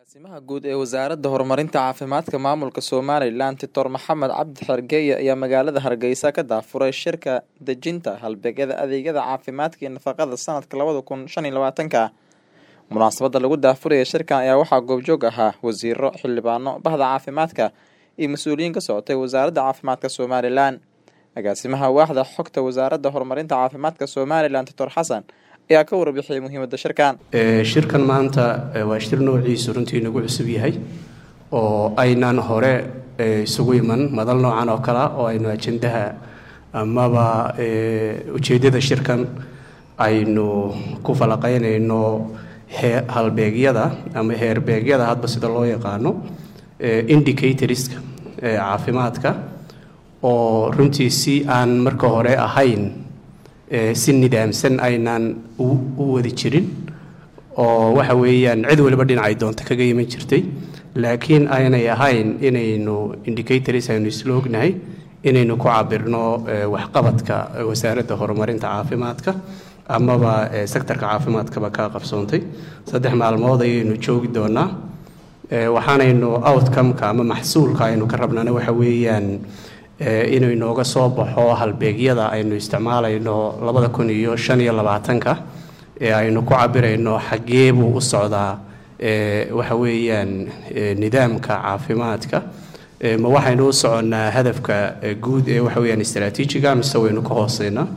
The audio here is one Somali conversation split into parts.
agaasimaha guud ee wasaaradda horumarinta caafimaadka maamulka somalilan titor maxamed cabdi xergeeye ayaa magaalada hargeysa ka daafuray shirka dejinta halbeegyada adeegyada caafimaadka iyo nafaqada sanadka labada kun shan iyo labaatanka munaasabada lagu daafuraya shirkan ayaa waxaa goobjoog ahaa wasiiro xildhibaano bahda caafimaadka iyo mas-uuliyiin ka socotay wasaaradda caafimaadka somalilan agaasimaha waaxda xogta wasaaradda horumarinta caafimaadka somalilan titor xasan ayaa ka warbixiyay muhiimada shirkan shirkan maanta waa shir noociisu runtii nagu cusub yahay oo aynaan hore isugu iman madal noocan oo kalea oo aynu ajendaha amaba ujeeddada shirkan aynu ku falaqeynayno halbeegyada ama heerbeegyada hadba sida loo yaqaano indicatorska caafimaadka oo runtii si aan marka hore ahayn si nidaamsan aynaan u wadi jirin oo waxa weeyaan cid waliba dhinacay doonta kaga iman jirtay laakiin aynay ahayn inaynu indicators aynu isla ognahay inaynu ku cabirno waxqabadka wasaaradda horumarinta caafimaadka amaba sectorka caafimaadkaba kaa qabsoontay saddex maalmood ayaynu joogi doonaa waxaanaynu outcomeka ama maxsuulka aynu ka rabnana waxa weeyaan inuu inooga soo baxo halbeegyada aynu isticmaalayno labada kun iyo shan iyo labaatanka ee aynu ku cabirayno xaggee buu u socdaa waxa weeyaan nidaamka caafimaadka ma waxaynu u soconnaa hadafka guud ee waxa weyaan istraatiijiga mise waynu ka hooseynaa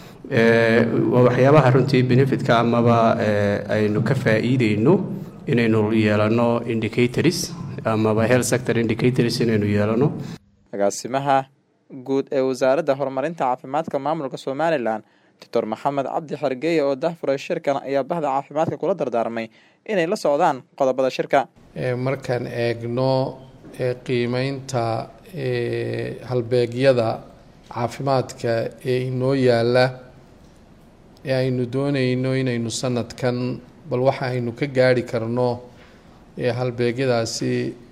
waa waxyaabaha runtii benefitka amaba aynu ka faa-iideyno inaynu yeelano indicators amaba health sector indicators inaynu yeelano agaasimaha guud ee wasaaradda horumarinta caafimaadka maamulka somalilan doctor maxamed cabdi xergeeye oo dahfuray shirkan ayaa bahda caafimaadka kula dardaarmay inay la socdaan qodobada shirka markaan eegno qiimeynta halbeegyada caafimaadka ee inoo yaala ee aynu dooneyno inaynu sanadkan bal waxa aynu ka gaari karno halbeegyadaasi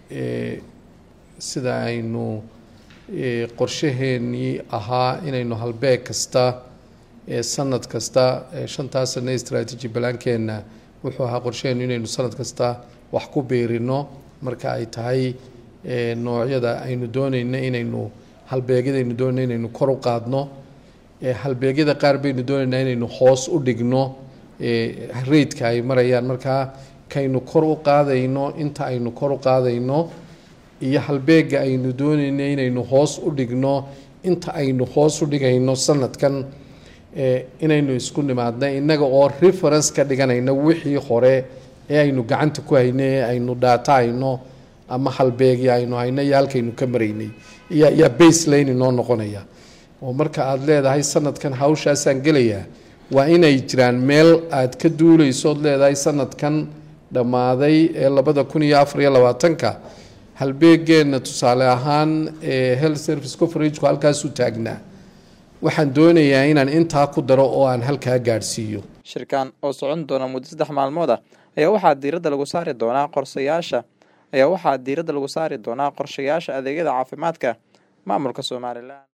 sida aynu qorshaheenii ahaa inaynu halbeeg kasta sanad kasta shantaa sane strategy balaankeenna wuxuu ahaa qorshaheenu inaynu sanad kasta wax ku biirino marka ay tahay noocyada aynu dooneyno inaynu halbeegyada aynu dooneyno inaynu kor u qaadno halbeegyada qaar baynu dooneynaa inaynu hoos u dhigno reydka ay marayaan markaa kaynu kor u qaadayno inta aynu kor u qaadayno iyo halbeega aynu dooneyno inaynu hoos u dhigno inta aynu hoos u dhigayno sanadkan inaynu isku nimaadna innaga oo reference ka dhiganayno wixii hore ee aynu gacanta ku hayno ee aynu dhaata hayno ama halbeegi aynu hayno iyo halkaynu ka maraynay iyaa baseline inoo noqonaya oo marka aada leedahay sanadkan hawshaasaan gelayaa waa inay jiraan meel aad ka duuleyso ood leedahay sanadkan dhammaaday ee labada kun iyo afar iyo labaatanka halbeegeenna tusaale ahaan health service coveragku halkaasuu taagnaa waxaan doonayaa inaan intaa ku daro oo aan halkaa gaadhsiiyo shirkan oo socon doona muddo saddex maalmood ah ayaa waxaa diiradda lagu saari doonaa qorsayaasha ayaa waxaa diiradda lagu saari doonaa qorshayaasha adeegyada caafimaadka maamulka somalilan